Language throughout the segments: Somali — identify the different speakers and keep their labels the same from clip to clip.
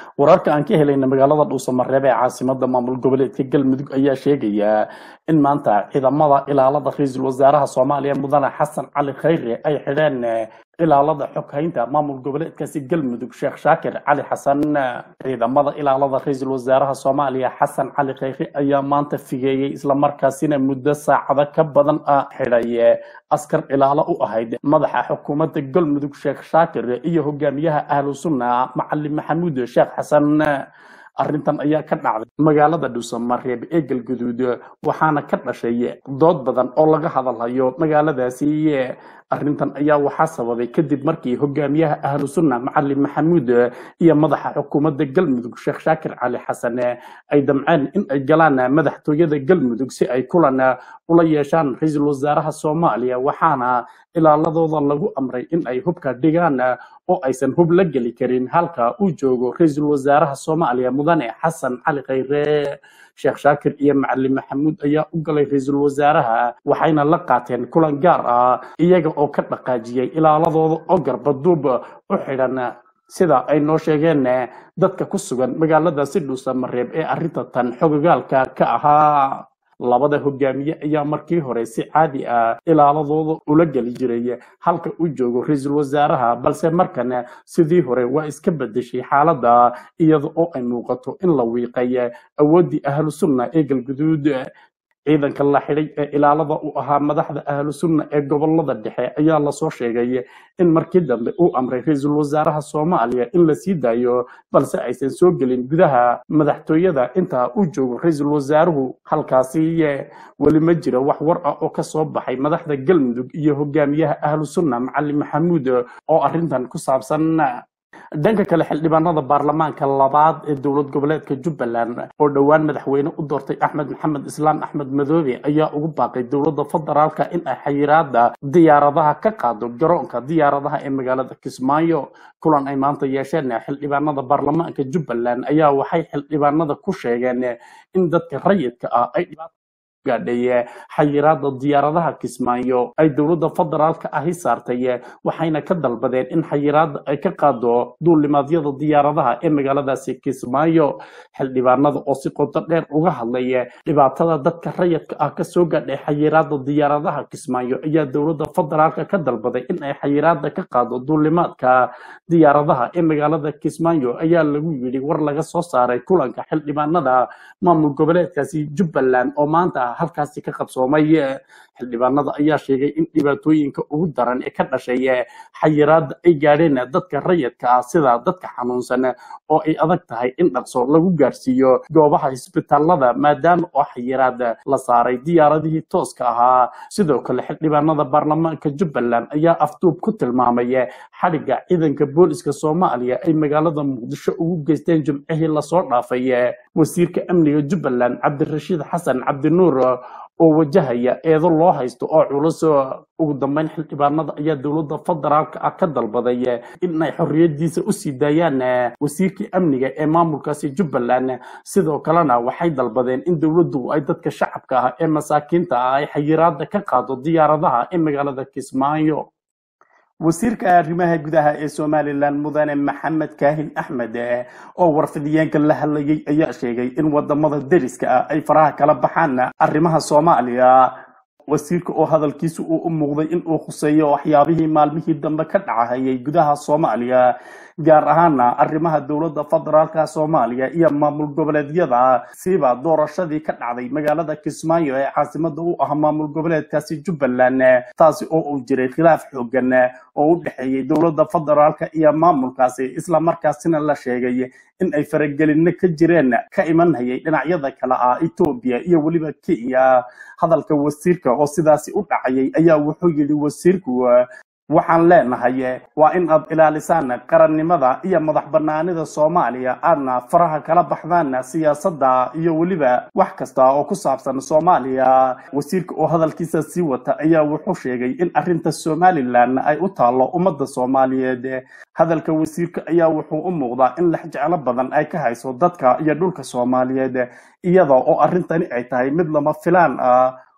Speaker 1: wararka aan ka helayna magaalada dhuusamareeb ee caasimada maamul goboleedka galmudug ayaa sheegaya in maanta ciidamada ilaalada ra-iisul wasaaraha soomaaliya mudane xasan cali khayre ay xidheen ilaalada xoghaynta maamul goboleedkaasi galmudug sheekh shaakir cali xasan ciidamada ilaalada ra-iisul wasaaraha soomaaliya xasan cali khayre ayaa maanta figeeyey islamarkaasina muddo saacado ka badan ah xidhay askar ilaalo u ahayd madaxa xukuumadda galmudug sheekh shaakir iyo hogaamiyaha ahlu sunna macalin maxamuud sheekh xasan arrintan ayaa ka dhacday magaalada dhuusamareeb ee galguduud waxaana ka dhashay dood badan oo laga hadalhayo magaaladaasi arrintan ayaa waxaa sababay kadib markii hogaamiyaha ahlu sunna macalin maxamuud iyo madaxa xukuumadda galmudug sheekh shaakir cali xasan ay damceen in ay galaan madaxtooyada galmudug si ay kulan ula yeeshaan ra-iisul wasaaraha soomaaliya waxaana ilaaladooda lagu amray in ay hubka dhigaan oo aysan hub la geli karin halka uu joogo ra-iisul wasaaraha soomaaliya mudane xasan cali khayre sheekh shaakir iyo macalin maxamuud ayaa u galay ra-iisul wasaaraha waxayna la qaateen kulan gaar ah iyaga oo ka dhaqaajiyey ilaaladooda oo garbaduub u xidhan sida ay noo sheegeen dadka ku sugan magaaladaasi dhuusamareeb ee arrinta tan xogogaalka ka ahaa labada hogaamiye ayaa markii hore si caadi ah ilaaladooda ula geli jiray halka uu joogo ra-iisul wasaaraha balse markan sidii hore waa iska bedeshay xaaladda iyada oo ay muuqato in la wiiqay awooddii ahlu sunna ee galguduud ciidanka la xidhay ee ilaalada u ahaa madaxda ahlu sunna ee gobolada dhexe ayaa lasoo sheegay in markii dambe uu amray ra-iisul wasaaraha soomaaliya in la sii daayo balse aysan soo gelin gudaha madaxtooyada intaa uu joogo ra-iisul wasaaruhu halkaasi weli ma jiro wax war ah oo kasoo baxay madaxda galmudug iyo hogaamiyaha ahlu sunna macalin maxamuud oo arrintan ku saabsan dhanka kale xildhibaanada baarlamaanka labaad ee dowlad goboleedka jubbaland oo dhowaan madaxweyne u doortay axmed maxamed islaam axmed madoobe ayaa ugu baaqay dowladda federaalka in ay xayiraada diyaaradaha ka qaado garoonka diyaaradaha ee magaalada kismaayo kulan ay maanta yeesheen xildhibaanada baarlamaanka jubbaland ayaa waxay xildhibaanada ku sheegeen in dadka rayidka ah ay gaadhay xayiraada diyaaradaha kismaayo ay dowladda federaalka ahi saartay waxayna ka dalbadeen in xayiraada ay ka qaado duulimaadyada diyaaradaha ee magaaladaasi kismaayo xildhibaanada oo si qoto dheer uga hadlay dhibaatada dadka rayidka ah kasoo gaadhay xayiraada diyaaradaha kismaayo ayaa dowladda federaalka ka dalbaday in ay xayiraada ka qaado duulimaadka diyaaradaha ee magaalada kismaayo ayaa lagu yidhi war laga soo saaray kulanka xildhibaanada maamul goboleedkaasi jubbaland oo maanta halkaasi ka qabsoomay xildhibaanada ayaa sheegay in dhibaatooyinka ugu daran ee ka dhashay xayiraada ay gaadheen dadka rayidka ah sida dadka xanuunsan oo ay adag tahay in dhaqso lagu gaarsiiyo goobaha isbitaalada maadaama oo xayiraada la saaray diyaaradihii tooska ahaa sidoo kale xildhibaanada baarlamaanka jubbaland ayaa afduub ku tilmaamay xadhigga ciidanka booliska soomaaliya ay magaalada muqdisho ugu geysteen jimcihii lasoo dhaafay wasiirka amniga jubbaland cabdirashiid xasan cabdinuur oo wajahaya eedo loo haysto oo culus ugu dambeyn xildhibaanada ayaa dowladda federaalka ah ka dalbaday in ay xorriyadiisa u sii daayaan wasiirkii amniga ee maamulkaasi jubbaland sidoo kalena waxay dalbadeen in dowladdu ay dadka shacabka ah ee masaakiinta ah ay xayiraada ka qaado diyaaradaha ee magaalada kismaayo wasiirka arrimaha gudaha ee somalilan mudane maxamed kaahin axmed oo warfidiyeenka la hadlayay ayaa sheegay in wadamada deriska ah ay faraha kala baxaan arrimaha soomaaliya wasiirka oo hadalkiisa uu u muuqday in uu khuseeyo waxyaabihii maalmihii dambe ka dhacahayay gudaha soomaaliya gaar ahaana arrimaha dowladda federaalka soomaaliya iyo maamul goboleedyada siba doorashadii ka dhacday magaalada kismaayo ee caasimada u ah maamul goboleedkaasi jubbaland taasi oo uu jiray khilaaf xoogan oo u dhexeeyey dowladda federaalka iyo maamulkaasi islamarkaasina la sheegay in ay faragelinno ka jireen ka imanhayay dhinacyada kale ah etoobiya iyo weliba kenya hadalka wasiirka oo sidaasi u dhacayay ayaa wuxuu yidhi wasiirku waxaan leenahay waa in aad ilaalisaan qarannimada iyo madax banaanida soomaaliya aadna faraha kala baxdaan siyaasadda iyo weliba wax kasta oo ku saabsan soomaaliya wasiirka oo hadalkiisa sii wata ayaa wuxuu sheegay in arrinta somalilan ay u taallo ummadda soomaaliyeed hadalka wasiirka ayaa wuxuu u muuqdaa in lex jeclo badan ay ka hayso dadka iyo dhulka soomaaliyeed iyada oo arrintani ay tahay mid lama filaan ah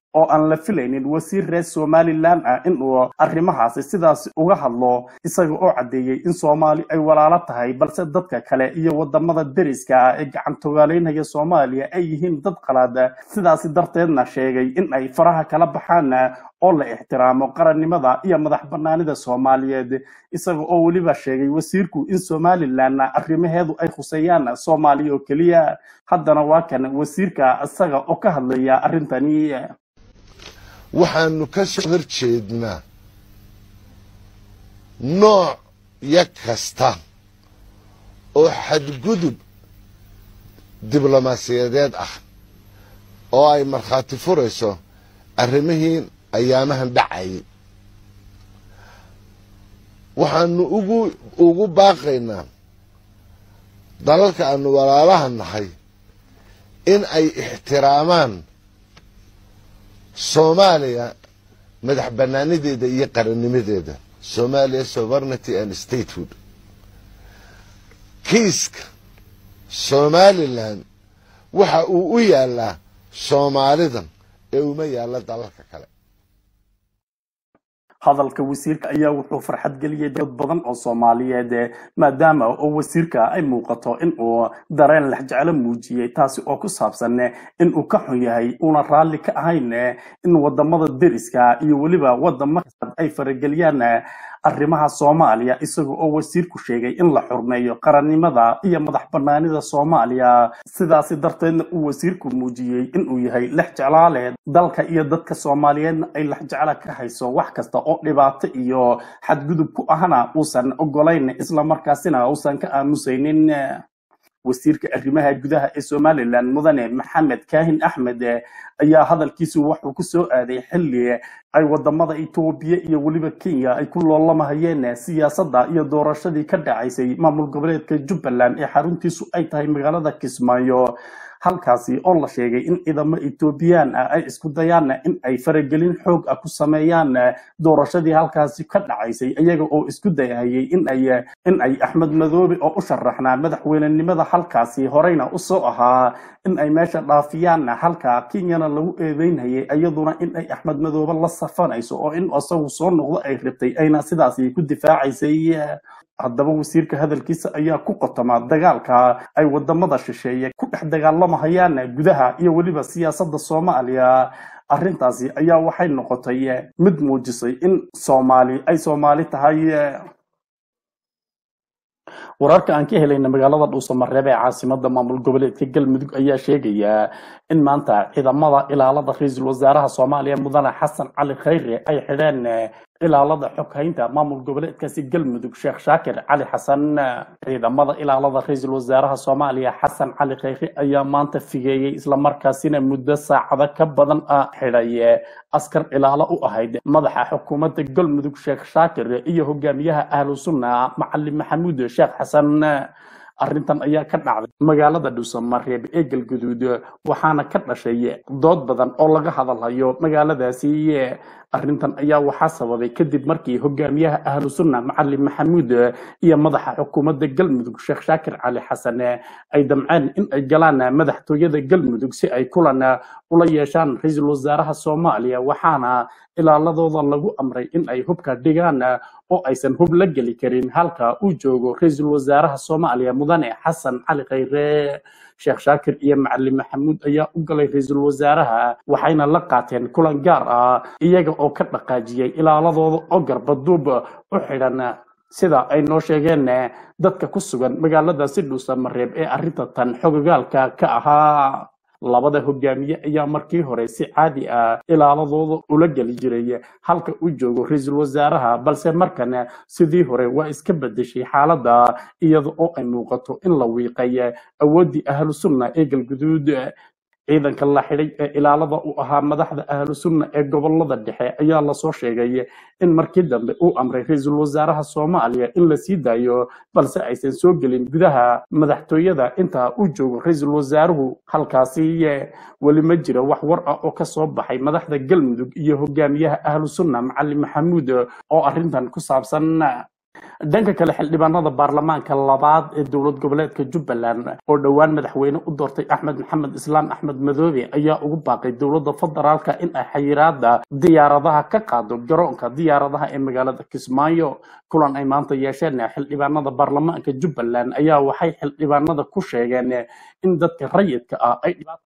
Speaker 1: oo aan la filaynin wasiir reer somalilan ah inuu arrimahaasi sidaasi uga hadlo isaga oo caddeeyey in soomaali ay walaalo tahay balse dadka kale iyo wadamada deriska ah ee gacantogaaleynaya soomaaliya ay yihiin dad qalaad sidaasi darteedna sheegay in ay faraha kala baxaan oo la ixtiraamo qarannimada iyo madax banaanida soomaaliyeed isaga oo weliba sheegay wasiirku in somalilan arrimaheedu ay khuseeyaan soomaaliya oo keliya haddana waa kan wasiirka isaga oo ka hadlaya arrintani
Speaker 2: waxaanu ka soo hor jeednaa nooc ya kasta oo xadgudub diblomaasiyadeed ah oo ay markhaati furayso arrimihiin ayaamahan dhacayay waxaanu ugu ugu baaqaynaa dalalka aanu walaalaha nahay in ay ixtiraamaan soomaaliya madax banaanideeda iyo qarannimadeeda somalia sovereignty and statehood kiiska somalilan waxa uu u yaalaa soomaalidan ee uma yaalla dalalka kale
Speaker 1: hadalka wasiirka ayaa wuxuu farxad geliyey dad badan oo soomaaliyeed maadaama oo wasiirka ay muuqato in uu dareen lexjeclo muujiyey taasi oo ku saabsan in uu ka xun yahay uuna raalli ka ahayn in wadamada deriska iyo weliba wadamo kasta ay farageliyaan arrimaha soomaaliya isaga oo wasiirku sheegay in la xurmeeyo qarannimada iyo madax banaanida soomaaliya sidaasi darteedna uu wasiirku muujiyey inuu yahay lex jeclaale dalka iyo dadka soomaaliyeedna ay lex jecla ka hayso wax kasta oo dhibaato iyo xadgudub ku ahna uusan ogolayn islamarkaasina uusan ka aamusaynin wasiirka arrimaha gudaha ee somalilan mudane maxamed kaahin axmed ayaa hadalkiisu wuxuu ku soo aaday xilli ay wadamada etoobiya iyo weliba kenya ay ku loolamahayeen siyaasadda iyo doorashadii ka dhacaysay maamul goboleedka jubbaland ee xaruntiisu ay tahay magaalada kismaayo halkaasi oo la sheegay in ciidamo etoobiyaan ah ay isku dayaan in ay faragelin xoog ah ku sameeyaan doorashadii halkaasi ka dhacaysay iyaga oo isku dayahayay in ay in ay axmed madoobe oo u sharaxnaa madaxweynenimada halkaasi horeyna usoo ahaa in ay meesha dhaafiyaan halka kenyana lagu eedeynayay iyaduna in ay axmed madoobe la safanayso oo in isagu soo noqdo ay rabtay ayna sidaasi ku difaacaysay haddaba wasiirka hadalkiisa ayaa ku qotamaa dagaalka ay wadamada shisheeye ku dhex dagaalamahayaan gudaha iyo weliba siyaasadda soomaaliya arrintaasi ayaa waxay noqotay mid muujisay in soomaali ay soomaali tahay wararka aan ka helayna magaalada dhuusamareeb ee caasimada maamul goboleedka galmudug ayaa sheegaya in maanta ciidamada ilaalada ra-iisul wasaaraha soomaaliya mudane xasan cali khayre ay xidheen ilaalada xoghaynta maamul goboleedkaasi galmudug sheekh shaakir cali xasan ciidamada ilaalada ra-iisul wasaaraha soomaaliya xasan cali khayre ayaa maanta figeeyey islamarkaasina muddo saacado ka badan ah xidhay askar ilaalo u ahayd madaxa xukuumadda galmudug sheekh shaakir iyo hogaamiyaha ahlu sunna macalin maxamuud sheekh xasan arrintan ayaa ka dhacday magaalada dhuusamareeb ee galguduud waxaana ka dhashay dood badan oo laga hadalhayo magaaladaasi arrintan ayaa waxaa sababay kadib markii hogaamiyaha ahlu sunna macalin maxamuud iyo madaxa xukuumadda galmudug sheekh shaakir cali xasan ay damceen in ay galaan madaxtooyada galmudug si ay kulan ula yeeshaan ra-iisul wasaaraha soomaaliya waxaana ilaaladooda lagu amray in ay hubka dhigaan oo aysan hub la geli karin halka uu joogo ra-iisul wasaaraha soomaaliya mudane xasan cali khayre sheekh shaakir iyo macalin maxamuud ayaa u galay ra-iisul wasaaraha waxayna la qaateen kulan gaar ah iyaga oo ka dhaqaajiyey ilaaladooda oo garbaduub u xidhan sida ay noo sheegeen dadka ku sugan magaaladaasi dhuusamareeb ee arrinta tan xogogaalka ka ahaa labada hogaamiye ayaa markii hore si caadi ah ilaaladooda ula geli jiray halka uu joogo ra-iisul wasaaraha balse markan sidii hore waa iska bedeshay xaaladda iyada oo ay muuqato in la wiiqay awooddii ahlu sunna ee galguduud ciidanka la xidhay ee ilaalada u ahaa madaxda ahlu sunna ee gobolada dhexe ayaa lasoo sheegay in markii dambe uu amray ra-iisul wasaaraha soomaaliya in la sii daayo balse aysan soo gelin gudaha madaxtooyada inta uu joogo ra-iisul wasaaruhu halkaasi weli ma jira wax war ah oo kasoo baxay madaxda galmudug iyo hogaamiyaha ahlu sunna macalin maxamuud oo arrintan ku saabsan dhanka kale xildhibaanada baarlamaanka labaad ee dowlad goboleedka jubbaland oo dhowaan madaxweyne u doortay axmed maxamed islaam axmed madoobe ayaa ugu baaqay dowladda federaalka in ay xayiraada diyaaradaha ka qaado garoonka diyaaradaha ee magaalada kismaayo kulan ay maanta yeesheen xildhibaanada baarlamaanka jubbaland ayaa waxay xildhibaanada ku sheegeen in dadka rayidka ah ay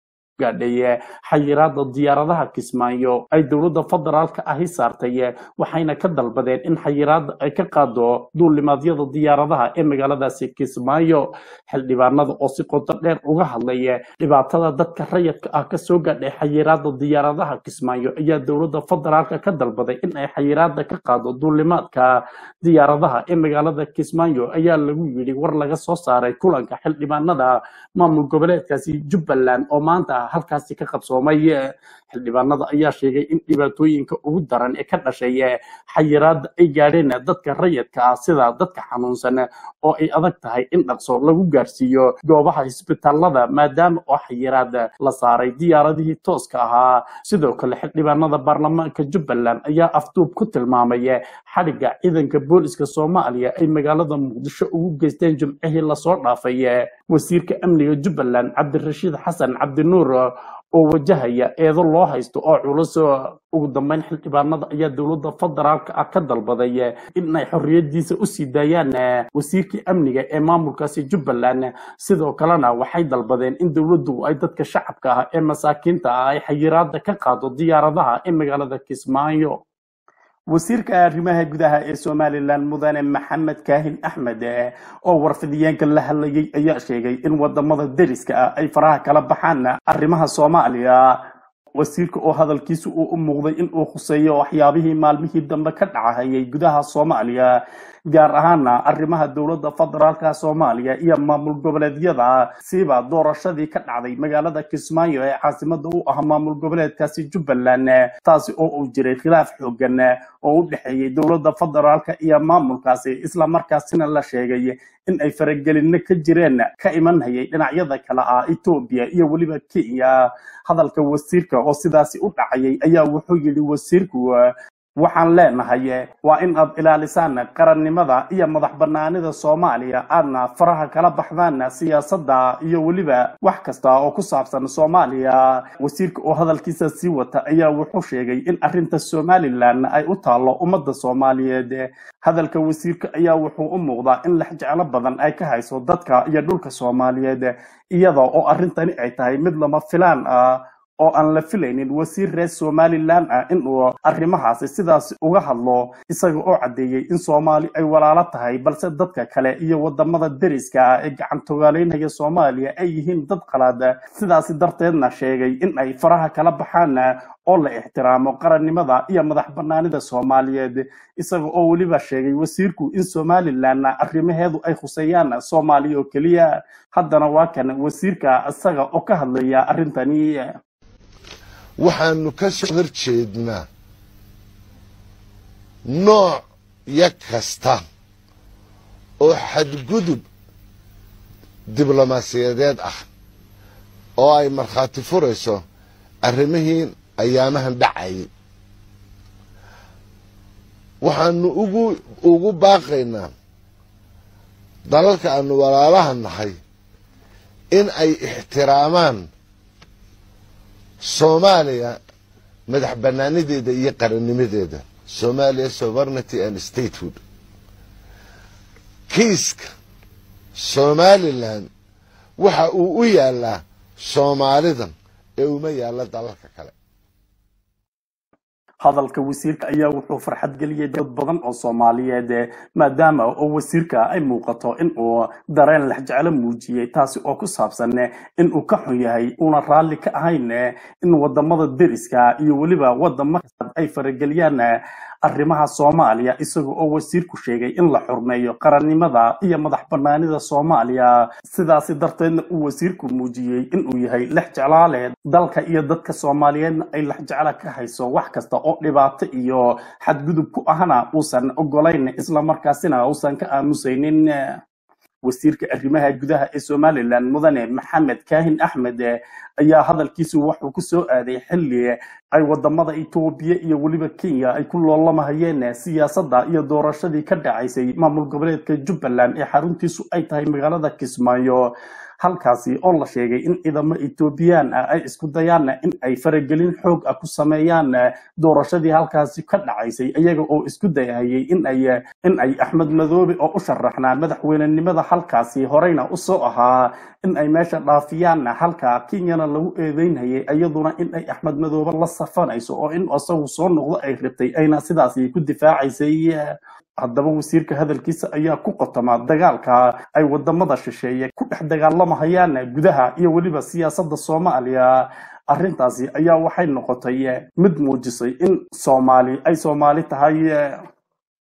Speaker 1: gaadhay xayiraada diyaaradaha kismaayo ay dowladda federaalka ahi saartay waxayna ka dalbadeen in xayiraada ay ka qaado duulimaadyada diyaaradaha ee magaaladaasi kismaayo xildhibaanada oo si qoto dheer uga hadlay dhibaatada dadka rayidka ah kasoo gaadhay xayiraada diyaaradaha kismaayo ayaa dowladda federaalka ka dalbaday in ay xayiraada ka qaado duulimaadka diyaaradaha ee magaalada kismaayo ayaa lagu yidhi war laga soo saaray kulanka xildhibaanada maamul goboleedkaasi jubbaland oo maanta halkaasi ka qabsoomay xildhibaanada ayaa sheegay in dhibaatooyinka ugu daran ee ka dhashay xayiraada ay gaadheen dadka rayidka ah sida dadka xanuunsan oo ay adag tahay in dhaqso lagu gaarsiiyo goobaha isbitaalada maadaama oo xayiraada la saaray diyaaradihii tooska ahaa sidoo kale xildhibaanada baarlamaanka jubbaland ayaa afduub ku tilmaamay xadhigga ciidanka booliska soomaaliya ay magaalada muqdisho ugu geysteen jimcihii lasoo dhaafay wasiirka amniga jubbaland cabdirashiid xasan cabdinuur oo wajahaya eedo loo haysto oo culus ugu dambeyn xildhibaanada ayaa dowladda federaalka ah ka dalbaday in ay xorriyadiisa u sii daayaan wasiirkii amniga ee maamulkaasi jubbaland sidoo kalena waxay dalbadeen in dowladdu ay dadka shacabka ah ee masaakiinta ah ay xayiraada ka qaado diyaaradaha ee magaalada kismaayo wasiirka arrimaha gudaha ee somalilan mudane maxamed kaahin axmed oo warfidiyeenka la hadlayay ayaa sheegay in wadamada deriska ah ay faraha kala baxaan arrimaha soomaaliya wasiirka oo hadalkiisa uu u muuqday in uu khuseeyo waxyaabihii maalmihii dambe ka dhacahayay gudaha soomaaliya gaar ahaana arrimaha dowladda federaalka soomaaliya iyo maamul goboleedyada siba doorashadii ka dhacday magaalada kismaayo ee caasimada u ah maamul goboleedkaasi jubbaland taasi oo uu jiray khilaaf xoogan oo u dhexeeyey dowladda federaalka iyo maamulkaasi islamarkaasina la sheegay in ay faragelinno ka jireen ka imanhayay dhinacyada kale ah etoobiya iyo weliba kenya hadalka wasiirka oo sidaasi u dhacayay ayaa wuxuu yidhi wasiirku waxaan leenahay waa in aad ilaalisaan qarannimada iyo madax banaanida soomaaliya aadna faraha kala baxdaan siyaasadda iyo weliba wax kasta oo ku saabsan soomaaliya wasiirka oo hadalkiisa sii wata ayaa wuxuu sheegay in arrinta somalilan ay u taallo ummadda soomaaliyeed hadalka wasiirka ayaa wuxuu u muuqdaa in lex jeclo badan ay ka hayso dadka iyo dhulka soomaaliyeed iyada oo arrintani ay tahay mid lama filaan ah oo aan la filaynin wasiir reer somalilan ah inuu arrimahaasi sidaas uga hadlo isaga oo caddeeyey in soomaali ay walaalo tahay balse dadka kale iyo wadamada deriska ah ee gacantogaaleynaya soomaaliya ay yihiin dad qalaad sidaasi darteedna sheegay in ay faraha kala baxaan oo la ixtiraamo qarannimada iyo madax banaanida soomaaliyeed isaga oo weliba sheegay wasiirku in somalilan arrimaheedu ay khuseeyaan soomaaliya oo keliya haddana waa kan wasiirka isaga oo ka hadlaya arrintani
Speaker 2: waxaanu ka soo horjeednaa nooc ya kasta oo xadgudub diblomaasiyadeed ah oo ay markhaati furayso arrimihiin ayaamahan dhacayay waxaanu ugu ugu baaqaynaa dalalka aanu walaalaha nahay in ay ixtiraamaan soomaaliya madax banaanideeda iyo qarannimadeeda somalia sovereignty and statehood kiiska somalilan waxa uu u yaalaa soomaalidan ee uma yaalla dalalka kale
Speaker 1: hadalka wasiirka ayaa wuxuu farxad geliyey dad badan oo soomaaliyeed maadaama oo wasiirka ay muuqato in uu dareen lexjeclo muujiyey taasi oo ku saabsan in uu ka xun yahay uuna raalli ka ahayn in wadamada deriska iyo weliba wadamo kasta ay farageliyaan arrimaha soomaaliya isaga oo wasiirku sheegay in la xurmeeyo qarannimada iyo madax banaanida soomaaliya sidaasi darteedna uu wasiirku muujiyey inuu yahay lex jeclaale dalka iyo dadka soomaaliyeedna ay lex jecla ka hayso wax kasta oo dhibaato iyo xadgudub ku ahna uusan ogolayn islamarkaasina uusan ka aamusaynin wasiirka arrimaha gudaha ee somalilan mudane maxamed kaahin axmed ayaa hadalkiisu wuxuu ku soo aaday xilli ay wadamada etoobiya iyo weliba kenya ay ku loolamahayeen siyaasadda iyo doorashadii ka dhacaysay maamul goboleedka jubbaland ee xaruntiisu ay tahay magaalada kismaayo halkaasi oo la sheegay in ciidamo etoobiyaan ah ay isku dayaan in ay faragelin xoog ah ku sameeyaan doorashadii halkaasi ka dhacaysay iyaga oo isku dayahayay in ay in ay axmed madoobe oo u sharaxnaa madaxweynenimada halkaasi horeyna usoo ahaa in ay meesha dhaafiyaan halka kenyana lagu eedeynhayay iyaduna in ay axmed madoobe la safanayso oo in isagu soo noqdo ay rabtay ayna sidaasi ku difaacaysay haddaba wasiirka hadalkiisa ayaa ku qotamaa dagaalka ay wadamada shisheeye ku dhex dagaalamahayaan gudaha iyo weliba siyaasadda soomaaliya arrintaasi ayaa waxay noqotay mid muujisay in soomaali ay soomaali tahay